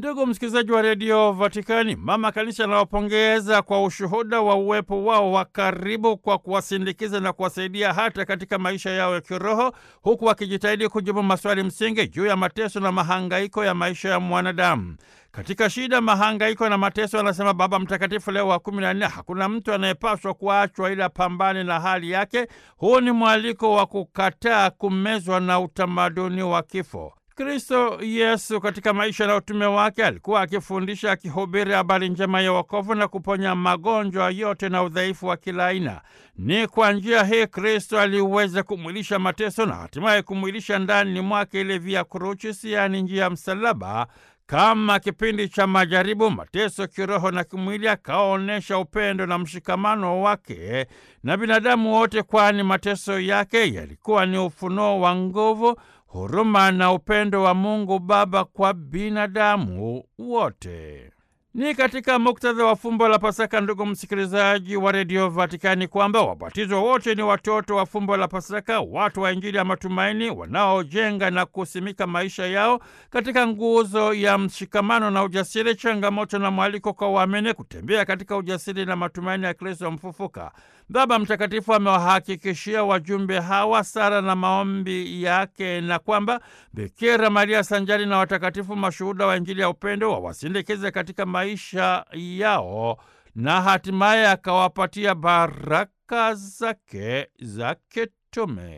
Ndugu msikilizaji wa redio Vatikani, mama kanisa anawapongeza kwa ushuhuda wa uwepo wao wa karibu kwa kuwasindikiza na kuwasaidia hata katika maisha yao ya kiroho, huku wakijitahidi kujibu maswali msingi juu ya mateso na mahangaiko ya maisha ya mwanadamu. Katika shida, mahangaiko na mateso, anasema Baba Mtakatifu Leo wa kumi na nne, hakuna mtu anayepaswa kuachwa ila pambane na hali yake. Huu ni mwaliko wa kukataa kumezwa na utamaduni wa kifo. Kristo Yesu katika maisha na utume wake alikuwa akifundisha, akihubiri habari njema ya wokovu na kuponya magonjwa yote na udhaifu wa kila aina. Ni kwa njia hii Kristo aliweza kumwilisha mateso na hatimaye kumwilisha ndani mwake ile via crucis, yaani njia ya msalaba kama kipindi cha majaribu, mateso kiroho na kimwili, akaonyesha upendo na mshikamano wake na binadamu wote, kwani mateso yake yalikuwa ni ufunuo wa nguvu, huruma na upendo wa Mungu Baba kwa binadamu wote. Ni katika muktadha wa fumbo la Pasaka, ndugu msikilizaji wa redio Vatikani, kwamba wabatizwa wote ni watoto wa fumbo la Pasaka, watu wa Injili ya matumaini wanaojenga na kusimika maisha yao katika nguzo ya mshikamano na ujasiri, changamoto na mwaliko kwa waamini kutembea katika ujasiri na matumaini ya Kristo mfufuka. Baba Mtakatifu amewahakikishia wajumbe hawa sala na maombi yake na kwamba Bikira Maria sanjari na watakatifu mashuhuda wa Injili ya upendo wawasindikize katika maisha yao na hatimaye akawapatia baraka zake za kitume.